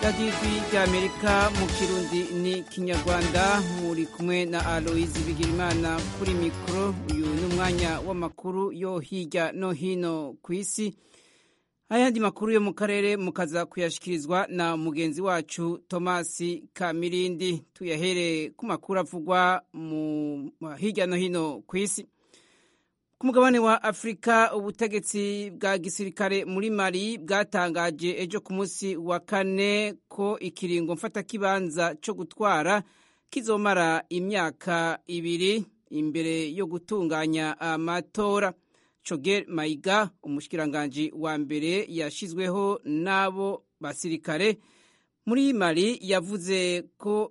radiyo ry'amerika mu kirundi ni kinyarwanda muri kumwe na aloyizi bigirimana kuri mikoro uyu ni umwanya w'amakuru yo hirya no hino ku isi ayandi makuru yo mu karere mukaza kuyashyikirizwa na mugenzi wacu tomasi kamirindi tuyahere ku makuru avugwa mu hirya no hino ku isi ku mugabane wa afurika ubutegetsi bwa gisirikare muri mali bwatangaje ejo ku munsi wa kane ko ikiringo mfatakibanza cyo gutwara kizomara imyaka ibiri imbere yo gutunganya amatora Choguel Maiga umushikiranganji wa mbere yashizweho n'abo basirikare muri Mali yavuze ko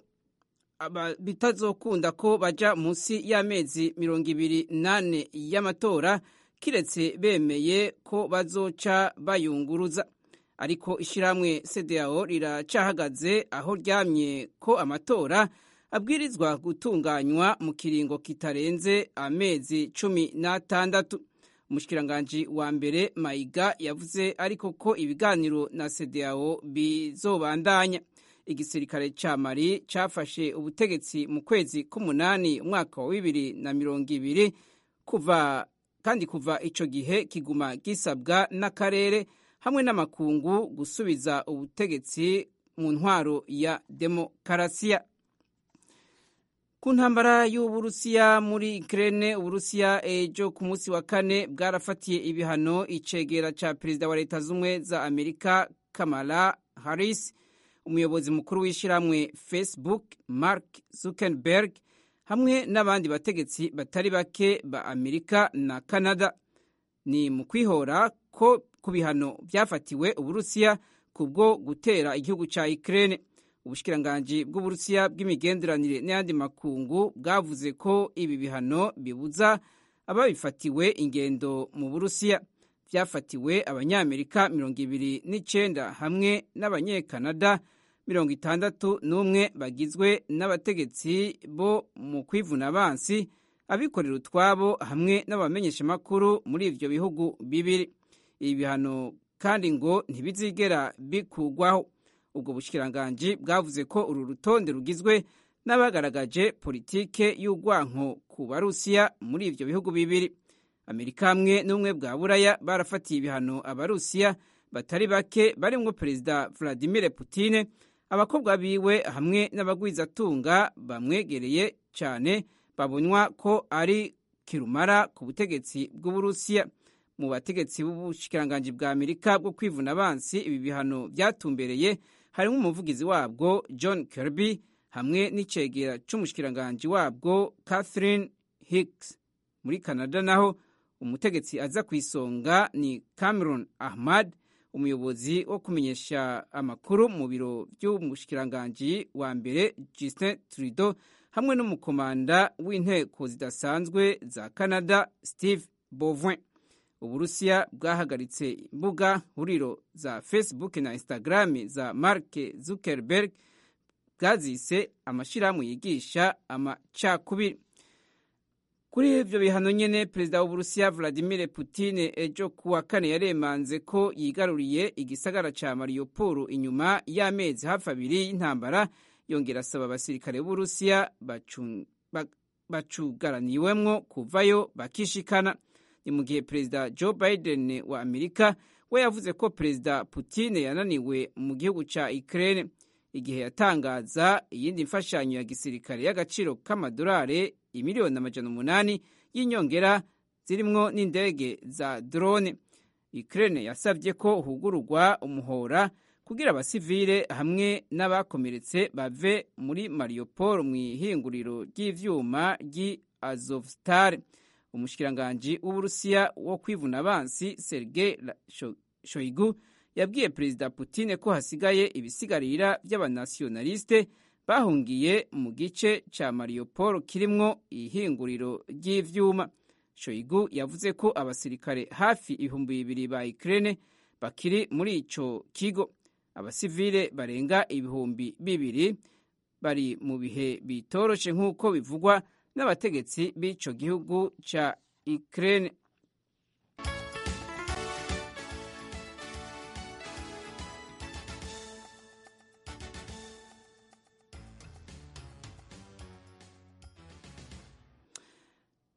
bitazokunda ko baja munsi y'amezi mirongo ibiri nane y'amatora kiretse bemeye ko bazoca bayunguruza ariko ishyirahamwe CEDEAO riracahagaze aho ryamye ko amatora abwirizwa gutunganywa mu kiringo kitarenze amezi cumi n'atandatu umushikiranganji wa mbere mayiga yavuze ariko ko ibiganiro na CEDEAO bizobandanya igisirikare ca mali cafashe ubutegetsi mu kwezi k'umunani umwaka wa bibiri na mirongo ibiri kuva kandi kuva ico gihe kiguma gisabwa n'akarere hamwe n'amakungu gusubiza ubutegetsi mu ntwaro ya demokarasiya ku ntambara y'uburusiya muri Ukraine uburusiya ejo ku munsi wa kane bwarafatiye ibihano icegera ca perezida wa leta z'ubumwe za amerika kamala harris umuyobozi mukuru w'ishyirahamwe facebook mark zuckerberg hamwe n'abandi bategetsi batari bake ba amerika na canada ni mu kwihora ko ku bihano byafatiwe uburusiya kubwo gutera igihugu ca Ukraine ubushikiranganji bw'uburusiya bw'imigenderanire n'ayandi makungu bwavuze ko ibi bihano bibuza ababifatiwe ingendo mu burusiya byafatiwe abanyamerika mirongo ibiri n'icenda hamwe n'abanyekanada mirongo itandatu n'umwe bagizwe n'abategetsi bo mu kwivuna abansi abikorera utwabo hamwe n'abamenyeshamakuru muri ivyo bihugu bibiri ibi bihano kandi ngo ntibizigera bikugwaho ubwo bushikiranganji bwavuze ko uru rutonde rugizwe n'abagaragaje politike y'urwanko ku barusiya muri ivyo bihugu bibiri amerika hamwe n'ubumwe bwa buraya barafatiye ibihano abarusiya batari bake barimwo perezida vladimir putine abakobwa biwe hamwe n'abagwizatunga bamwegereye cyane babonywa ko ari kirumara ku butegetsi bw'uburusiya mu bategetsi b'ubushikiranganji bwa amerika bwo kwivuna abansi ibi bihano byatumbereye harimo umuvugizi wabwo john kirby hamwe n'icegera c'umushikiranganji wabwo catherine hicks muri canada naho umutegetsi aza ku isonga ni cameron ahmad umuyobozi wo kumenyesha amakuru mu biro by'umushikiranganji wa mbere justin trudeau hamwe n'umukomanda w'inteko zidasanzwe za canada steve bovin uburusiya bwahagaritse imbuga huriro za facebook na instagram za mark zuckerberg bwazise amashyirahamwe yigisha amacakubiri kuri ibyo bihano nyene perezida w'uburusiya vladimir putin ejo kuwa kane yaremanze ko yigaruriye igisagara ca mariupol inyuma y'amezi hafi abiri y'intambara yongera asaba abasirikare b'uburusiya bacugaraniwemwo kuvayo bakishikana ni mu gihe perezida joe biden wa amerika we yavuze ko perezida putin yananiwe mu gihugu ca ukraine igihe yatangaza iyindi mfashanyo ya gisirikare y'agaciro k'amadolari imiliyoni amajana umunani y'inyongera zirimwo n'indege za drone ukraine yasabye ko hugururwa umuhora kugira abasivile hamwe n'abakomeretse bave muri mariupol mu ihinguriro ry'ivyuma ry'i azovstal umushikiranganji w'uburusiya wo kwivuna abansi sergei shoigu yabwiye perezida Putin ko hasigaye ibisigarira by'abanasionaliste bahungiye mu gice ca Mariupol kirimwo ihinguriro ry'ivyuma. Shoigu yavuze ko abasirikare hafi ibihumbi bibiri ba Ukraine bakiri muri ico kigo. Abasivile barenga ibihumbi bibiri bari mu bihe bitoroshe nk'uko bivugwa n'abategetsi b'ico gihugu ca Ukraine.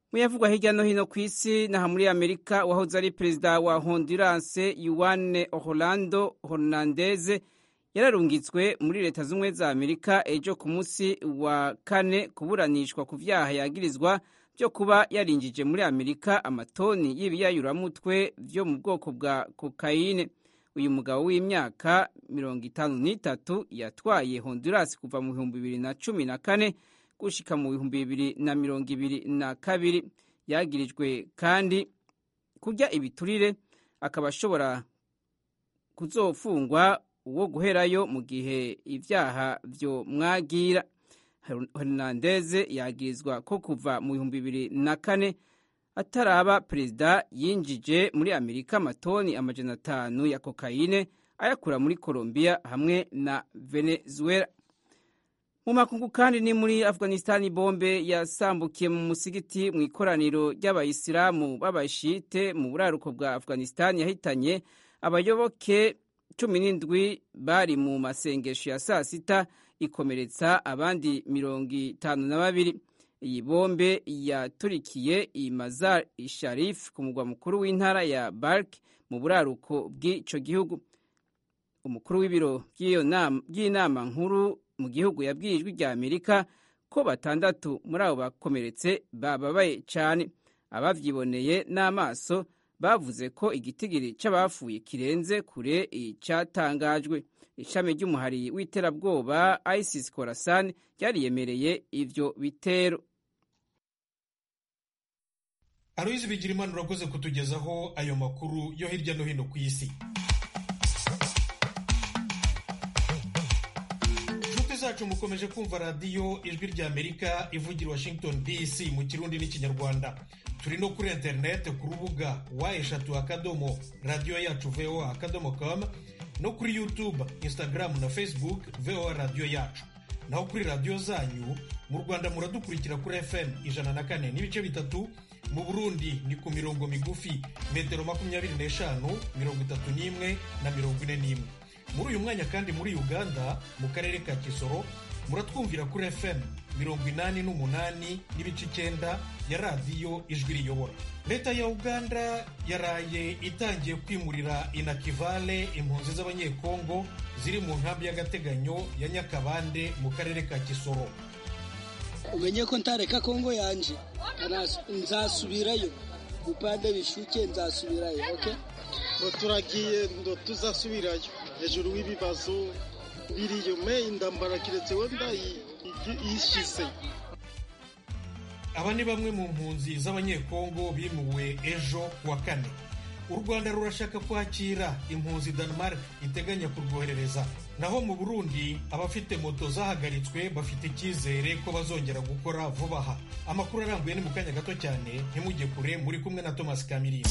muyavugwa hirya no hino ku isi naha muri amerika wahoze ari perezida wa honduras yuane orlando hernandez yararungitswe muri leta z'ubumwe za amerika ejo ku munsi wa kane kuburanishwa ku vyaha yagirizwa byo kuba yarinjije muri amerika amatoni y'ibiyayuramutwe vyo mu bwoko bwa kokayine uyu mugabo w'imyaka mirongo itanu n'itatu yatwaye honduras kuva mu bihumbi bibiri na cumi na kane gushika mu bihumbi bibiri na mirongo ibiri na kabiri yagirijwe kandi kurya ibiturire akaba ashobora kuzofungwa uwo guherayo mu gihe ivyaha vyo mwagira hernandez yagirizwa ko kuva mu bihumbi bibiri na kane ataraba perezida yinjije muri amerika amatoni amajana atanu ya kokayine ayakura muri colombia hamwe na venezuela mu makungu kandi ni muri afghanistan bombe yasambukiye mu musigiti mu ikoraniro ry'abayisilamu b'abashite mu buraruko bwa afghanistan yahitanye abayoboke cumi n'indwi bari mu masengesho ya saa sita ikomeretsa abandi mirongo itanu na babiri iyi bombe yaturikiye i mazar sharif ku mugwa mukuru w'intara ya bark mu buraruko bw'ico gihugu umukuru w'ibiro by'inama nkuru mu gihugu yabwiye ijwi rya amerika ko batandatu muri abo bakomeretse bababaye cyane abavyiboneye n'amaso bavuze ko igitigiri c'abafuye kirenze kure icyatangajwe ishami ry'umuhari w'iterabwoba isis khorasan ryariyemereye ivyo bitero aloyizi bigirimana urakoze kutugezaho ayo makuru yo hirya no hino ku isi inshuti zacu mukomeje kumva radiyo ijwi rya amerika ivugira washington dc mu kirundi n'ikinyarwanda turi no kuri interineti ku rubuga wa eshatu akadomo radiyo yacu voa akadomo com no kuri youtube instagram na facebook voa radiyo yacu naho kuri radiyo zanyu mu rwanda muradukurikira kuri fm ijana na kane n'ibice bitatu mu burundi ni ku mirongo migufi metero makumyabiri n'eshanu mirongo itatu n'imwe na mirongo ine n'imwe muri uyu mwanya kandi muri uganda mu karere ka kisoro muratwumvira kuri fm mirongo inani n'umunani n'ibice icyenda ya radiyo ijwi riyobora leta ya uganda yaraye itangiye kwimurira inakivale impunzi z'abanyekongo ziri mu nkambi y'agateganyo ya nyakabande mu karere ka kisoro umenye ko ntareka kongo yanje nzasubirayo upande bishuke nzasubirayo okay? ngo turagiye ngo tuzasubirayo hejuru w'ibibazo biriyo me indambara kiretse wenda yishize aba ni bamwe mu mpunzi z'abanyekongo bimuwe ejo kuwa kane u rwanda rurashaka kwakira impunzi denmark iteganya kurwoherereza naho mu burundi abafite moto zahagaritswe bafite icyizere ko bazongera gukora vuba aha amakuru arambuye ni mu kanya gato cyane ntimujye kure muri kumwe na thomas kamirindi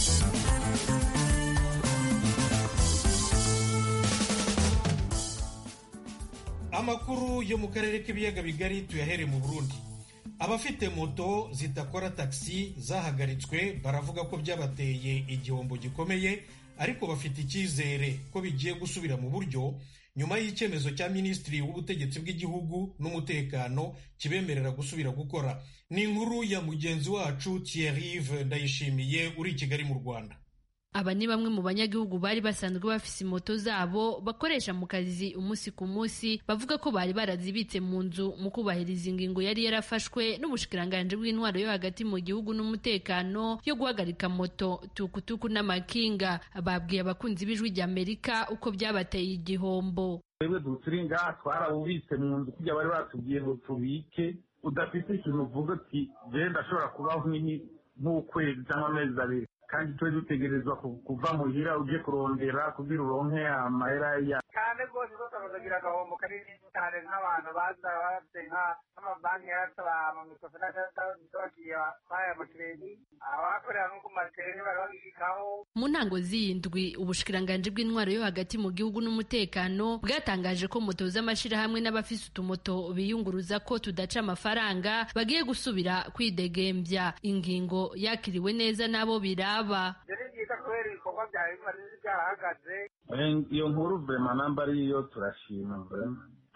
amakuru yo mu karere k'ibiyaga bigari tuyahere mu burundi abafite moto zidakora taxi zahagaritswe baravuga ko byabateye igihombo gikomeye ariko bafite icyizere ko bigiye gusubira mu buryo nyuma y'icyemezo cya minisitiri w'ubutegetsi bw'igihugu n'umutekano kibemerera gusubira gukora ni inkuru ya mugenzi wacu Thierry ndayishimiye uri i kigali mu rwanda aba ni bamwe mu banyagihugu bari basanzwe bafise moto zabo bakoresha mu kazi umunsi ku munsi bavuga ko bari barazibitse mu nzu mu kubahiriza ingingo yari yarafashwe n'ubushikiranganje bw'intwaro yo hagati mu gihugu n'umutekano yo guhagarika moto tukutuku n'amakinga babwiye abakunzi b'ijwi rya amerika uko byabateye igihombo twebwe turi ngaha twarabubitse mu nzu kujya bari batubwiye ngo tubike udafite ikintu uvuga uti jewe ndashobora kubaho nk'ukwezi cyangwa amezi abiri kandi twe dutegerezwa kuva muhira uje kurondera kugira uronke amahera ya cyane rwose rwose bakagira agahombo kanini cyane nk'abantu baza bafite nk'amabanki yarasaba amamikrofinansi bagiye baya amakiredi abakorera nko ku matereni bari babishikaho mu ntango z'iyindwi ubushikiranganji bw'intwaro yo hagati mu gihugu n'umutekano bwatangaje ko moto z'amashirahamwe n'abafise utumoto biyunguruza ko tudaca amafaranga bagiye gusubira kwidegembya ingingo yakiriwe neza n'abo biraba ni byiza kubera ibikorwa byawe biba byarahagaze iyo nkuru vema namba ariyo turashima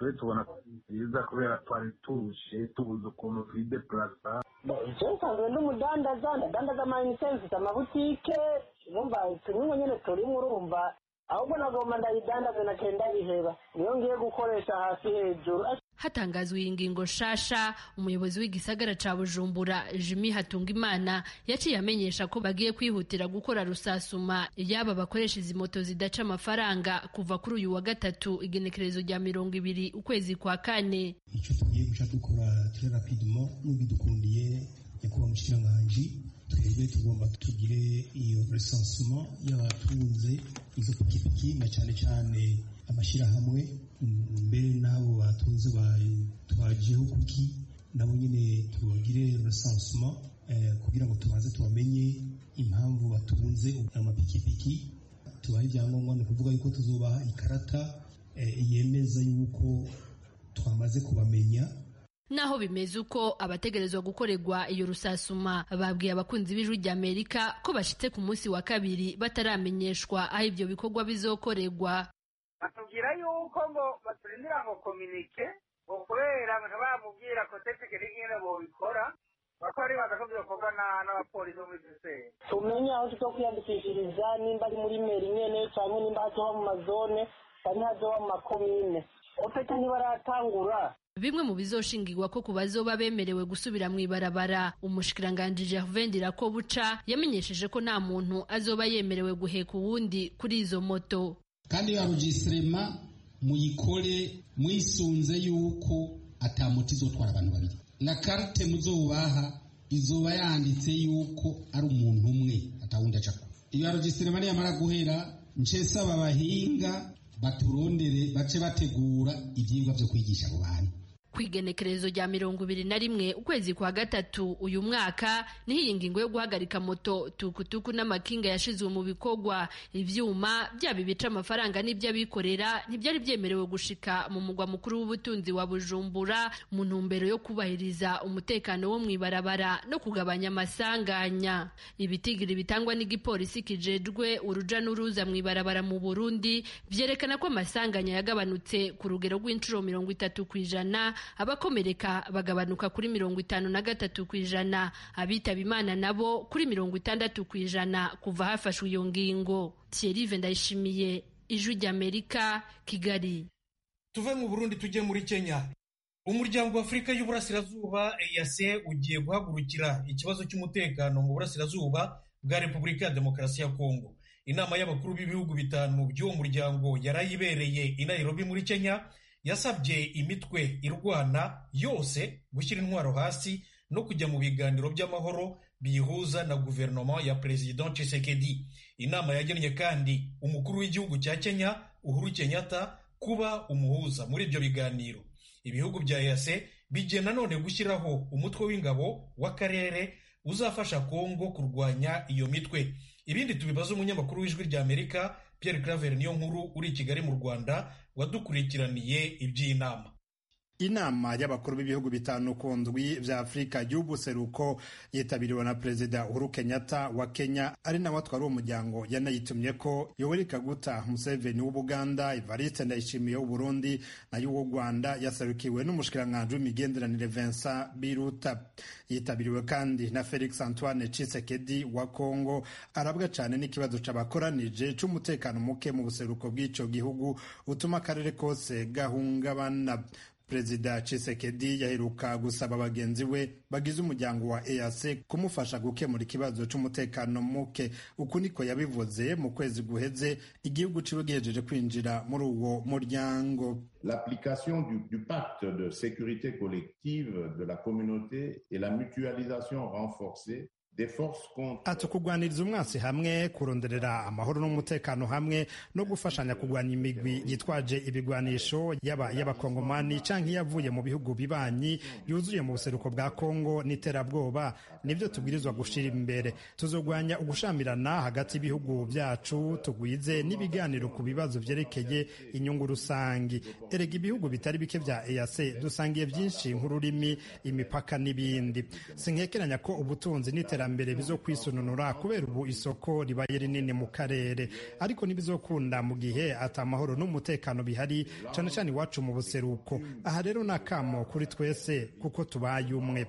twe tubona byiza kubera twari turushe tubuze ukuntu twideplasa icyo nsanzwe ndi umudandaza ndadandaza amayinite mfite amabutike urumva tumwe nyine turimo urumva ahubwo nagomba ndayidandaze na kenda biheba niyo ngiye gukoresha hasi hejuru hatangazwa iyi ngingo nshasha umuyobozi w'igisagara ca bujumbura jimi hatungimana yaciye amenyesha ko bagiye kwihutira gukora rusasuma yaba bakoresha izi moto zidaca amafaranga kuva kuri uyu wa gatatu igenekerezo rya mirongo ibiri ukwezi kwa kane icyo tugiye guca dukora ture rapidemo n'ubidukundiye nyakubahwa mushikiranganji twebwe tugomba tugire iyo resansuma y'abatunze izo pikipiki na cyane cyane amashyirahamwe mbere n'abo batunze twajeho kuki nabo nyine tubagire resansuma kugira ngo tubanze tubamenye impamvu batunze amapikipiki tubahe ibyangombwa ni ukuvuga yuko tuzubaha ikarata yemeza yuko twamaze kubamenya naho bimeze uko abategerezwa gukorerwa iyo rusasuma babwiye abakunzi b'ijwi rya amerika ko bashitse ku munsi wa kabiri bataramenyeshwa aho ibyo bikorwa bizokorerwa batubwira yuko ngo baturindira ngo kominike ngo kubera ntibamubwira ko tekinike nyine bobikora bakaba ari baza ko byokorwa n'abapolisi bo muri gisele tumenye aho tuzo kwiyandikishiriza nimba ari muri meri nyene cyangwa nimba hazoba mu mazone cyangwa hazoba mu makomine ofete ntibaratangura bimwe mu bizoshingirwa ko ku bazoba bemerewe gusubira mu ibarabara umushikiranganji Gervais Ndirakobuca yamenyesheje ko nta muntu azoba yemerewe guheka uwundi kuri izo moto kandi ya registrema muyikore mwisunze yuko atamuti izotwara abantu babiri na carte muzobaha izoba yanditse yuko ari umuntu umwe atawundi acako iyo registrema niyamara guhera ncesaba abahinga baturondere bace bategura ivyigwa vyo kwigisha abo bantu ku igenekerezo rya mirongo ibiri na rimwe ukwezi kwa gatatu uyu mwaka niho iyi ngingo yo guhagarika moto tukutuku n'amakinga yashizwe mu bikorwa ivyuma byaba ibica amafaranga n'iby'abikorera ntibyari byemerewe gushika mu mugwa mukuru w'ubutunzi wa bujumbura mu ntumbero yo kubahiriza umutekano wo mw'ibarabara no kugabanya amasanganya ibitigiri bitangwa n'igipolisi kijejwe uruja n'uruza mw'ibarabara mu burundi vyerekana ko amasanganya yagabanutse ku rugero rw'inshuro mirongo itatu ku ijana abakomereka bagabanuka kuri mirongo itanu na gatatu ku ijana abitaba imana nabo kuri mirongo itandatu ku ijana kuva hafashwe iyo ngingo Thierry ndayishimiye ijwi ry'amerika kigali tuve mu burundi tujye muri kenya umuryango wa afurika y'uburasirazuba eyase ugiye guhagurukira ikibazo cy'umutekano mu burasirazuba bwa repubulika ya demokarasi ya kongo inama y'abakuru b'ibihugu bitanu by'uwo muryango yarayibereye i nairobi muri kenya yasabye imitwe irwana yose gushyira intwaro hasi no kujya mu biganiro by'amahoro biyihuza na guverinoma ya perezida Tshisekedi inama yagennye kandi umukuru w'igihugu cya kenya uhuru kenyatta kuba umuhuza muri ibyo biganiro ibihugu bya EAC bigiye nanone gushyiraho umutwe w'ingabo w'akarere uzafasha kongo kurwanya iyo mitwe ibindi tubibaza umunyamakuru w'ijwi rya amerika Pierre Claver niyo nkuru uri i Kigali mu Rwanda wadukurikiraniye iby'iyi nama inama y'abakuru b'ibihugu bitanu ku ndwi vya afurika y'ubuseruko yitabiriwe na perezida uhuru kenyatta wa kenya ari nawe atwara uwo muryango yanayitumye ko yoweri kaguta museveni w'ubuganda evariste ndayishimiye w'uburundi nayo uw'u rwanda yasarukiwe n'umushikiranganji w'imigenderanire vincent biruta yitabiriwe kandi na felix antoine cisekedi wa congo arabwa cane n'ikibazo c'abakoranije c'umutekano muke mu buseruko bw'ico gihugu utuma akarere kose gahungabana perezida Tshisekedi yaheruka gusaba bagenzi we bagize umuryango wa EAC kumufasha gukemura ikibazo c'umutekano muke uku niko yabivuze mu kwezi guheze igihugu ciwe gihejeje kwinjira muri uwo muryango L'application du, du pacte de sécurité collective de la communauté et la mutualisation renforcée ati kurwaniriza umwansi hamwe kuronderera amahoro n'umutekano hamwe no gufashanya kurwanya imigwi yitwaje ibigwanisho yaba y'abakongomani canke yavuye mu bihugu bibanyi yuzuye mu buseruko bwa kongo n'iterabwoba nibyo tubwirizwa gushira imbere tuzogwanya ugushamirana hagati y'ibihugu vyacu tugwize n'ibiganiro ku bibazo vyerekeye inyungu rusangi erega ibihugu bitari bike vya EAC dusangiye vyinshi nk'ururimi imipaka n'ibindi sinkekeranya ko ubutunzi n'iterabwoba by'iterambere bizo kwisununura kubera ubu isoko ribaye rinini mu karere ariko ntibizokunda mu gihe ata amahoro n'umutekano bihari cyane cyane iwacu mu buseruko aha rero ni akamo kuri twese kuko tubaye umwe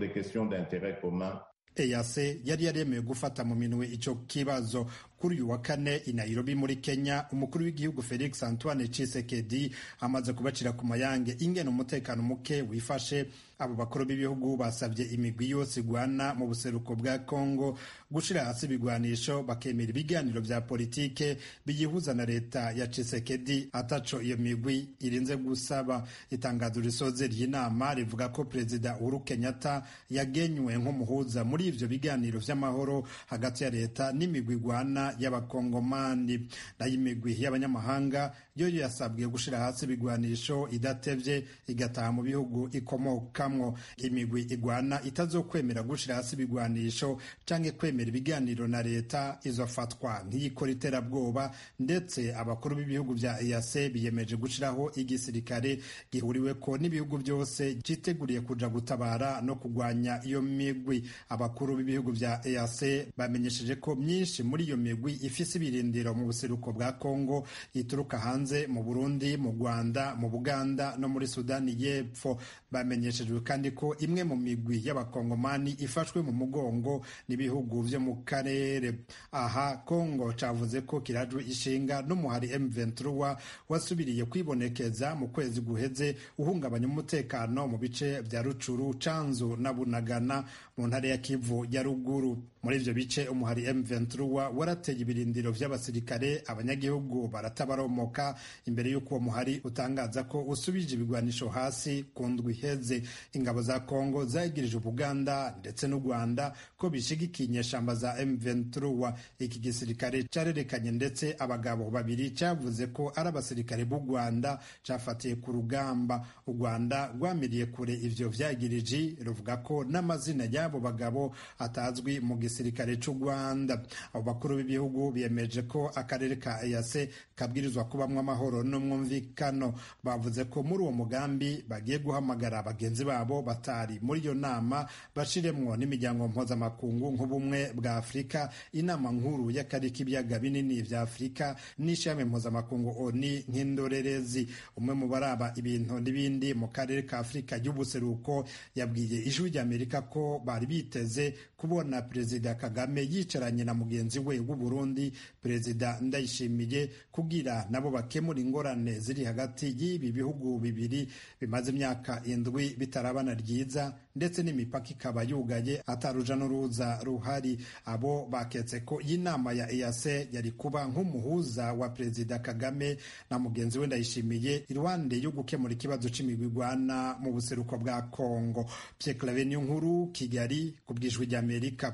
eyase yari yaremewe gufata mu minwe icyo kibazo kuri uyu wa kane i Nairobi muri Kenya umukuru w'igihugu Felix Antoine Tshisekedi amaze kubacira ku mayange ingene umutekano muke wifashe abo bakuru b'ibihugu basabye imigwi yose igwana mu buseruko bwa Congo gushira hasi ibigwanisho bakemera ibiganiro vya politike biyihuza na leta ya Tshisekedi ataco iyo migwi irinze gusaba itangazo risoze ry'inama rivuga ko perezida Uhuru Kenyatta yagenywe nk'umuhuza muri ivyo biganiro vy'amahoro hagati ya leta n'imigwi igwana y'abakongomani nayo imigwi y'abanyamahanga yo yasabwe gushira hasi ibigwanisho idatevye igataha mu bihugu ikomokamwo imigwi igwana itazokwemera gushira hasi ibigwanisho canke kwemera ibiganiro na leta izofatwa nk'iyikora iterabwoba ndetse abakuru b'ibihugu vya EAC biyemeje gushiraho igisirikare gihuriweko n'ibihugu byose citeguriye kuja gutabara no kugwanya iyo migwi abakuru b'ibihugu vya EAC bamenyesheje ko myinshi muri iyo migwi ifise ibirindiro mu buseruko bwa Kongo ituruka hanze mu Burundi mu Rwanda mu Buganda no muri Sudani y'Epfo bamenyeshejwe kandi ko imwe mu migwi y'abakongomani ifashwe mu mugongo n'ibihugu vyo mu karere aha Kongo cavuze ko kirajwe ishinga n'umuhari M23 wasubiriye kwibonekeza mu kwezi guheze uhungabanya umutekano mu bice vya Rucuru Canzu na Bunagana mu ntara ya Kivu ya ruguru muri ivyo bice umuhari M23 warateye ibirindiro vy'abasirikare abanyagihugu baratabaromoka imbere y'uko uwo muhari utangaza ko usubije ibigwanisho hasi ku ndwi iheze ingabo za Kongo zagirije Ubuganda ndetse n'u Rwanda ko bishigikiye inyeshamba za M23 iki gisirikare carerekanye ndetse abagabo babiri cavuze ko ari abasirikare b'u Rwanda cafatiye ku rugamba u Rwanda rwamiriye kure ivyo vyagiriji ruvuga ko n'amazina y'abo bagabo atazwi mu gisirikare c'u Rwanda abo bakuru b'ibihugu biyemeje ko akarere ka EAC kabwirizwa kubamwo amahoro n'umwumvikano bavuze ko muri uwo mugambi bagiye guhamagara bagenzi babo batari muri iyo nama bashiremwo n'imiryango mpuzamakungu nk'ubumwe bwa Afurika inama nkuru y'akarere k'ibiyaga binini vya Afurika n'ishami mpuzamakungu ONU nk'indorerezi umwe mu baraba ibintu n'ibindi mu karere ka Afurika y'ubuseruko yabwiye ijwi ry'Amerika ko bari biteze kubona perezida Kagame yicaranye na mugenzi we w'u Burundi perezida Ndayishimiye kugira nabo bakemura ingorane ziri hagati y'ibi bihugu bibiri bimaze imyaka indwi bitarabana ryiza ndetse n'imipaka ikaba yugaye ataruja n'uruza ruhari abo baketse ko iyi nama ya EAC yari kuba nk'umuhuza wa perezida Kagame na mugenzi we Ndayishimiye iruhande yo gukemura ikibazo c'imigwigwana mu buseruko bwa Kongo Pierre Claver nkuru Kigali ku bw'ijwi ry'Amerika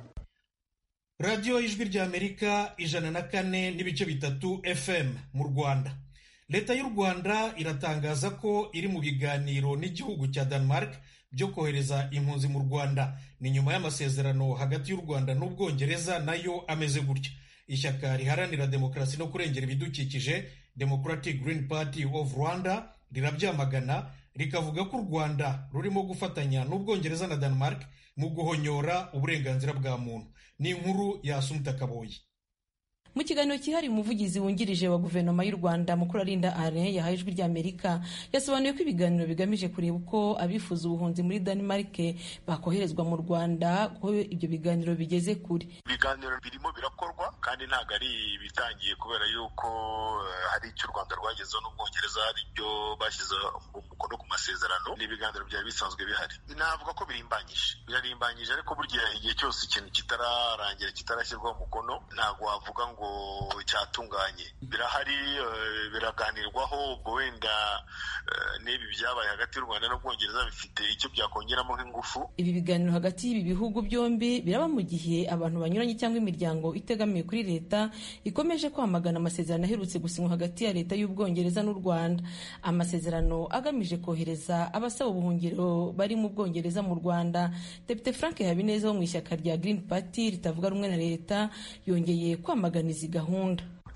radiyo y'ijwi ry'amerika ijana na kane n'ibice bitatu fm mu rwanda leta y'u rwanda iratangaza ko iri mu biganiro n'igihugu cya denmark byo kohereza impunzi mu rwanda ni nyuma y'amasezerano hagati y'u rwanda n'ubwongereza nayo ameze gutya ishyaka riharanira demokarasi no kurengera ibidukikije democratic green party of rwanda rirabyamagana rikavuga ko u rwanda rurimo gufatanya n'ubwongereza na denmark mu guhonyora uburenganzira bwa muntu ni inkuru ya Asumta Kaboyi mu kiganiro cyihariye umuvugizi wungirije wa guverinoma y'u rwanda mukuru arinda are yahaye ijwi ry'amerika yasobanuye ko ibiganiro bigamije kureba uko abifuza ubuhunzi muri denmark bakoherezwa mu rwanda ko ibyo biganiro bigeze kure ibiganiro birimo birakorwa kandi ntabwo ari ibitangiye kubera yuko hari icyo u rwanda rwagezeho n'ubwongereza hari ibyo bashyize umukono ku masezerano ni ibiganiro byari bisanzwe bihari navuga ko birimbanyije birarimbanyije ariko burya igihe cyose ikintu kitararangira kitarashyirwaho umukono ntabwo wavuga ngo cyatunganye birahari biraganirwaho ubwo wenda n'ibi byabaye hagati y'u rwanda n'ubwongereza bifite icyo byakongeramo nk'ingufu ibi biganiro hagati y'ibi bihugu byombi biraba mu gihe abantu banyuranye cyangwa imiryango itegamiye kuri leta ikomeje kwamagana amasezerano aherutse gusinywa hagati ya leta y'ubwongereza n'u rwanda amasezerano agamije kohereza abasaba ubuhungiro bari mu bwongereza mu rwanda depite frank habineza wo mu ishyaka rya green party ritavuga rumwe na leta yongeye kwamagana izi gahunda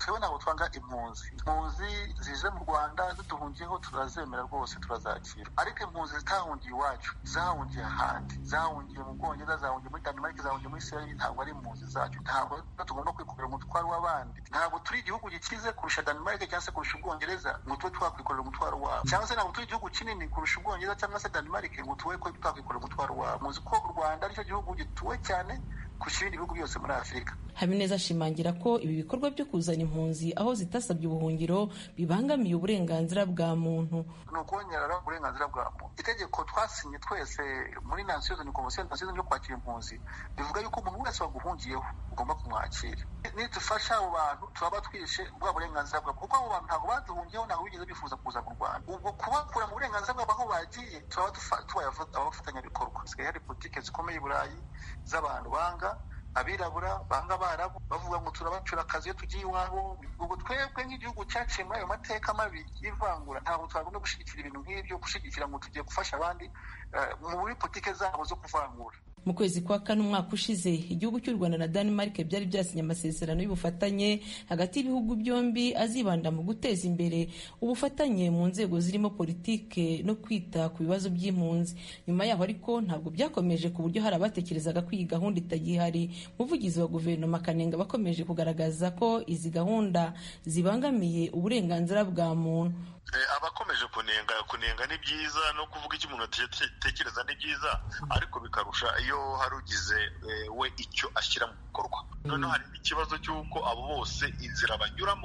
twebwe ntabwo twanga impunzi impunzi zije mu rwanda ziduhungiyeho turazemera rwose turazakira ariko impunzi zitahungiye iwacu zahungiye ahandi zahungiye mu bwongereza zahungiye muri danimarike zahungiye muri isirayeli ntabwo ari impunzi zacu ntabwo tugomba kwikorera umutwaro w'abandi ntabwo turi igihugu gikize kurusha danimarike cyangwa se kurusha ubwongereza ngo tube twakwikorera umutwaro wabo cyangwa se ntabwo turi igihugu kinini kurusha ubwongereza cyangwa se danimarike ngo tube twakwikorera umutwaro wabo muzi ko u rwanda aricyo gihugu gituwe cyane kurusha ibindi bihugu byose muri afurika habineza ashimangira ko ibi bikorwa byo kuzana impunzi aho zitasabye ubuhungiro bibangamiye uburenganzira bwa muntu ni ukongera uburenganzira bwa muntu itegeko twasinye twese muri nasiyo ni komisiyo nasiyo yo kwakira impunzi bivuga yuko umuntu wese waguhungiyeho ugomba kumwakira nidufasha abo bantu turaba twishe bwa burenganzira bwabo kuko abo bantu ntabwo baduhungiyeho ntabwo bigeze bifuza kuza mu rwanda ubwo kubakura mu burenganzira bwabo aho bagiye turaba tubaye abafatanyabikorwa hasigaye hari politiki zikomeye i burayi z'abantu banga abirabura banga abarabu bavuga ngo turabacura akazi iyo tugiye iwabo ubwo twebwe nk'igihugu cyaciye muri ayo mateka mabi y'ivangura ntabwo twagomba gushyigikira ibintu nk'ibyo gushyigikira ngo tugiye gufasha abandi muri politiki zabo zo kuvangura mu kwezi kwa kane umwaka ushize igihugu cy'u rwanda na denmark byari byasinye amasezerano y'ubufatanye hagati y'ibihugu byombi azibanda mu guteza imbere ubufatanye mu nzego zirimo politike no kwita ku bibazo by'impunzi nyuma yaho ariko ntabwo byakomeje ku buryo hari abatekerezaga ko iyi gahunda itagihari umuvugizi wa guverinoma kanenga bakomeje kugaragaza ko izi gahunda zibangamiye uburenganzira bwa muntu abakomeje kunenga kunenga ni byiza no kuvuga icyo umuntu atekereza ni byiza ariko bikarusha iyo hari ugize we icyo ashyira mu bikorwa noneho hari n'ikibazo cy'uko abo bose inzira banyuramo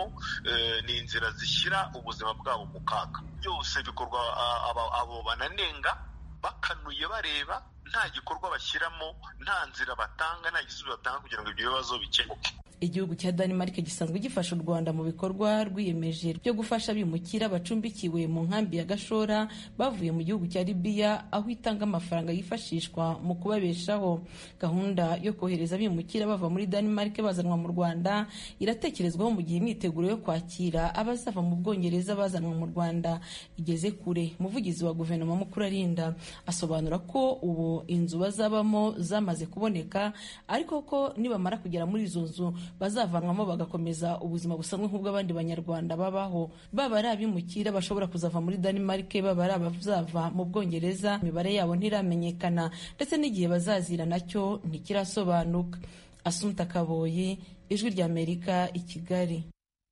ni inzira zishyira ubuzima bwabo mu kaga byose bikorwa abo bananenga bakanuye bareba nta gikorwa bashyiramo nta nzira batanga nta gisubizo batanga kugira ngo ibyo bibazo bikemuke igihugu cya Denmark gisanzwe gifasha u Rwanda mu bikorwa rwiyemeje byo gufasha abimukira bacumbikiwe mu nkambi ya Gashora bavuye mu gihugu cya Libya aho itanga amafaranga yifashishwa mu kubabeshaho gahunda yo kohereza abimukira bava muri Denmark bazanwa mu Rwanda iratekerezwaho mu gihe imyiteguro yo kwakira abazava mu Bwongereza bazanwa mu Rwanda igeze kure umuvugizi wa guverinoma mukuru arinda asobanura ko ubu inzu bazabamo zamaze kuboneka ariko ko nibamara kugera muri izo nzu bazavanwamo bagakomeza ubuzima busanzwe nk'ubw'abandi banyarwanda babaho baba ari abimukira bashobora kuzava muri Denmark baba ari abazava mu Bwongereza imibare yabo ntiramenyekana ndetse n'igihe bazazira nacyo ntikirasobanuka Asumta Kaboyi ijwi ry'Amerika i Kigali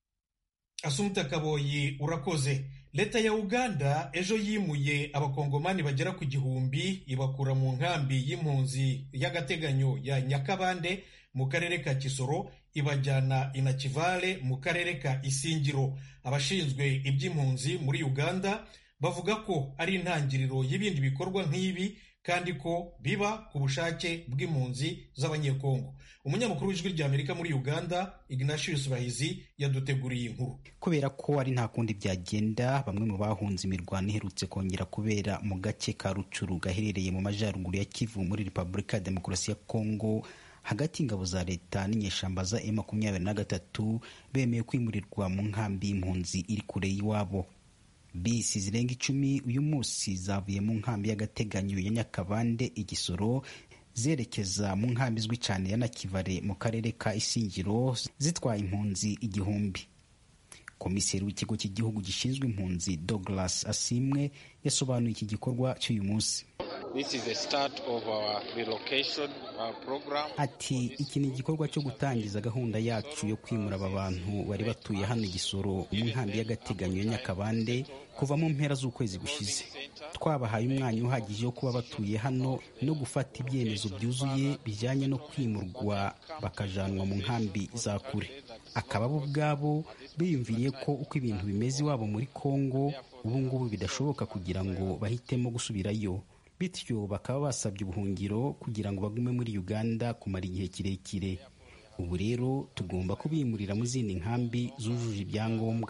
Asumta Kaboyi urakoze leta ya uganda ejo yimuye abakongomani bagera ku gihumbi ibakura mu nkambi y'impunzi y'agateganyo ya nyakabande mu karere ka kisoro ibajyana inakivale mu karere ka isingiro abashinzwe iby'impunzi muri uganda bavuga ko ari intangiriro y'ibindi bikorwa nk'ibi kandi ko biba ku bushake bw'impunzi z'abanyekongo umunyamakuru w'ijwi ry'amerika muri uganda ignatius bahizi yaduteguriye inkuru kubera ko ari nta kundi byagenda bamwe mu bahunze imirwano iherutse kongera kubera mu gace ka rucuru gaherereye mu majyaruguru ya kivu muri repubulika ya demokarasi ya kongo hagati y'ingabo za leta n'inyeshyamba za e makumyabiri na gatatu bemeye kwimurirwa mu nkambi y'impunzi iri kure y'iwabo bisi zirenga icumi uyu munsi zavuye mu nkambi y'agateganyo ya nyakabande igisoro zerekeza mu nkambi izwi cyane ya nakivare mu karere ka isingiro zitwaye impunzi igihumbi komiseri w'ikigo cy'igihugu gishinzwe impunzi douglas asimwe yasobanuye iki gikorwa cy'uyu munsi ati iki ni igikorwa cyo gutangiza gahunda yacu yo kwimura aba bantu bari batuye hano igisoro mu nkambi y'agateganyo ya nyakabande kuva mu mpera z'ukwezi gushize twabahaye umwanya uhagije wo kuba batuye hano no gufata ibyemezo byuzuye bijyanye no kwimurwa bakajanwa mu nkambi za kure akaba bo ubwabo biyumviriye ko uko ibintu bimeze iwabo muri kongo ubu ngubu bidashoboka kugira ngo bahitemo gusubirayo bityo bakaba basabye ubuhungiro kugira ngo bagume muri uganda kumara igihe kirekire ubu rero tugomba kubimurira mu zindi nkambi zujuje ibyangombwa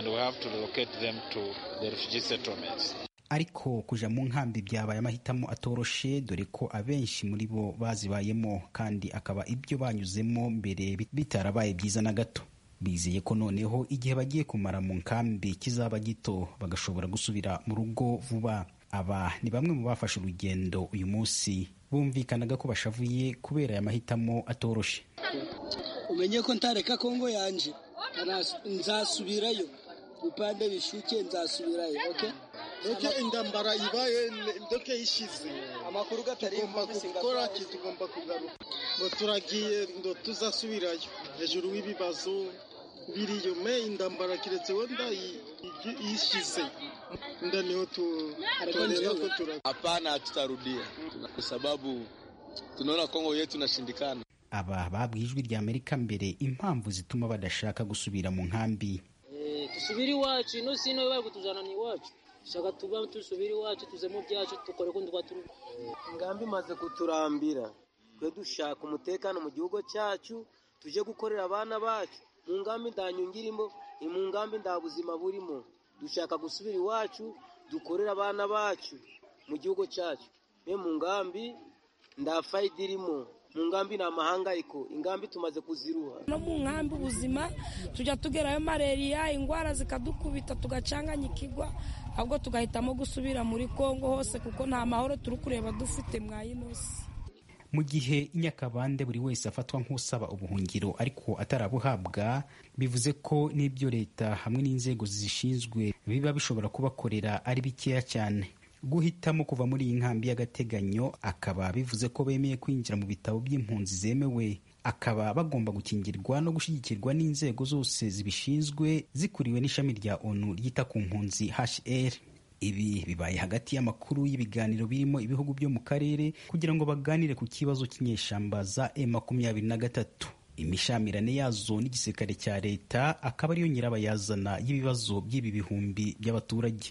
ariko kuja mu nkambi byabaye amahitamo atoroshe dore ko abenshi muri bo bazibayemo kandi akaba ibyo banyuzemo mbere bitarabaye byiza na gato bizeye ko noneho igihe bagiye kumara mu nkambi kizaba gito bagashobora gusubira mu rugo vuba aba ni bamwe mu bafashe urugendo uyu munsi bumvikanaga ko bashavuye kubera aya mahitamo atoroshe umenye ko ntareka kongo yanje nzasubirayo upande bishuke nzasubirayo okay doke indambara ibaye doke ishize amakuru gatari tugomba gukora tugomba kugaruka ngo turagiye ngo tuzasubirayo hejuru y'ibibazo biriyo me indambara kiretse wenda ishize nda niho tunaelewa ko turagiye hapana hatutarudia kwa sababu tunaona Kongo yetu inashindikana aba babwiye ijwi rya amerika mbere impamvu zituma badashaka gusubira mu nkambi dusubire iwacu ino sino bari kutuzana ni iwacu shaka tuba tusubire iwacu tuze mu byacu dukore kundi kwa turi ingambi imaze kuturambira twe dushaka umutekano mu gihugu cyacu tuje gukorera abana bacu mu ngambi ndanyungirimo ni mu ngambi nda buzima burimo dushaka gusubira iwacu dukorera abana bacu mu gihugu cyacu me mu ngambi nda fayida irimo mu ngambi ni amahangayiko ingambi tumaze kuziruha no mu nkambi ubuzima tujya tugerayo malariya indwara zikadukubita tugacanganyikirwa ahubwo tugahitamo gusubira muri kongo hose kuko nta mahoro turi kureba dufite mwayinosi mu gihe inyakabande buri wese afatwa nk'usaba ubuhungiro ariko atarabuhabwa bivuze ko n'ibyo leta hamwe n'inzego zishinzwe biba bishobora kubakorera ari bikeya cyane guhitamo kuva muri iyi nkambi y'agateganyo akaba bivuze ko bemeye kwinjira mu bitabo by'impunzi zemewe akaba bagomba gukingirwa no gushyigikirwa n'inzego zose zibishinzwe zikuriwe n'ishami rya onu ryita ku mpunzi hr ibi bibaye hagati y'amakuru y'ibiganiro birimo ibihugu byo mu karere kugira ngo baganire ku kibazo cy'inyeshyamba za e makumyabiri na gatatu imishamirane yazo n'igisirikare cya leta akaba ariyo nyirabayazana y'ibibazo by'ibi bihumbi by'abaturage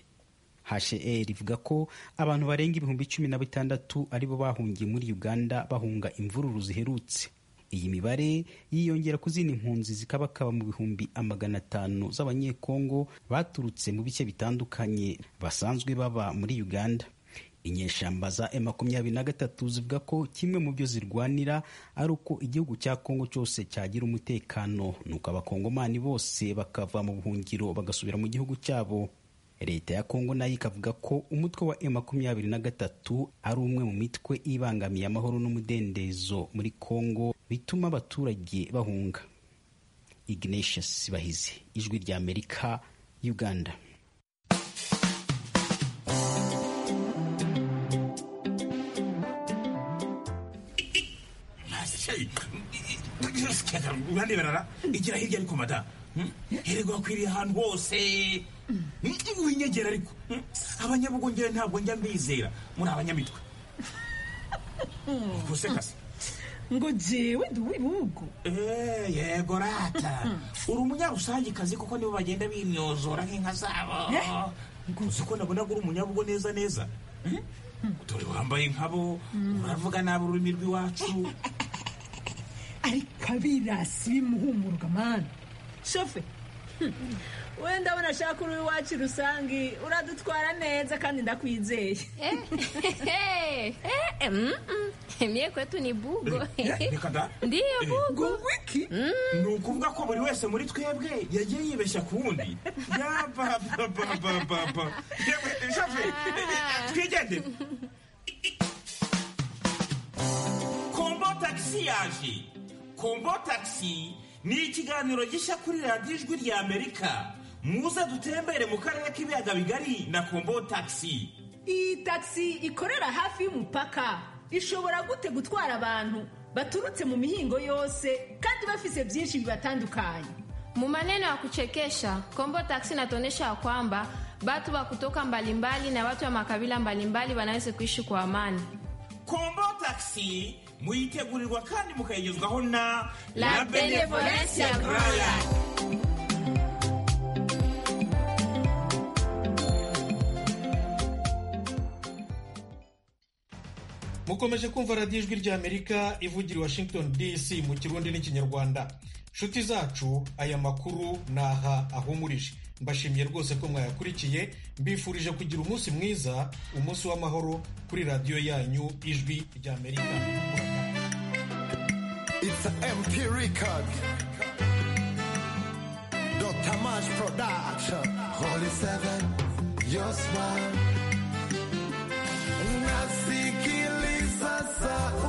HCR ivuga ko abantu barenga ibihumbi cumi na bitandatu aribo bahungiye muri Uganda bahunga imvururu ziherutse iyi mibare yiyongera ku zindi mpunzi zikabakaba mu bihumbi amagana atanu z'abanyekongo baturutse mu bice bitandukanye basanzwe baba muri Uganda inyeshyamba za M makumyabiri na gatatu zivuga ko kimwe mu byo zirwanira ari uko igihugu cya Kongo cyose cyagira umutekano nuko abakongomani bose bakava mu buhungiro bagasubira mu gihugu cyabo leta ya kongo nayo ikavuga ko umutwe wa e makumyabiri na gatatu ari umwe mu mitwe ibangamiye amahoro n'umudendezo muri kongo bituma abaturage bahunga ignatius bahizi ijwi rya amerika uganda uraneberara igira hirya ariko mada herego hakwiriye ahantu hose winyegera ariko abanyabugongera ntabwo njya mbizera muri abanyamitwe gusekase ngo jewe ndi uw'ibihugu yego rata uri umunyarusangikazi kuko nibo bagenda bimyozora nk'inka zabo uzi ko nabona uri umunyabugo neza neza dore wambaye nkabo uravuga nabi ururimi rw'iwacu ariko abirasi bimuhumuruka mani shofe wenda abona ashaka uri iwacu rusange uradutwara neza kandi ndakwizeye mie kwetu ni bugo reka da ndiyo bugo wiki ni ukuvuga ko buri wese muri twebwe yagiye yibeshya ku wundi yabababababa shofe twigendere kombo tagisi yaje kombo tagisi ni ikiganiro gishya kuri radiyo ijwi rya amerika muze dutembere mu karere k'ibiyaga bigari na kombo tagisi iyi tagisi ikorera hafi y'umupaka ishobora gute gutwara abantu baturutse mu mihingo yose kandi bafise byinshi bibatandukanye mu maneno ya kuchekesha kombo taksi inatuonyesha kwamba batu wa kutoka mbalimbali na watu wa makabila mbalimbali wanaweza kuishi kwa amani kombo tagisi muyitegurirwa kandi mukayigezwaho na La Benevolencia Royal. mukomeje kumva radiyo ijwi rya amerika ivugira i washington dc mu kirundi n'ikinyarwanda nshuti zacu aya makuru ni aha ahumurije mbashimiye rwose ko mwayakurikiye mbifurije kugira umunsi mwiza umunsi w'amahoro kuri radiyo yanyu ijwi rya amerika It's an MP record. Dr. Mash Production. Holy Seven, your smile. Nasikiliza sauti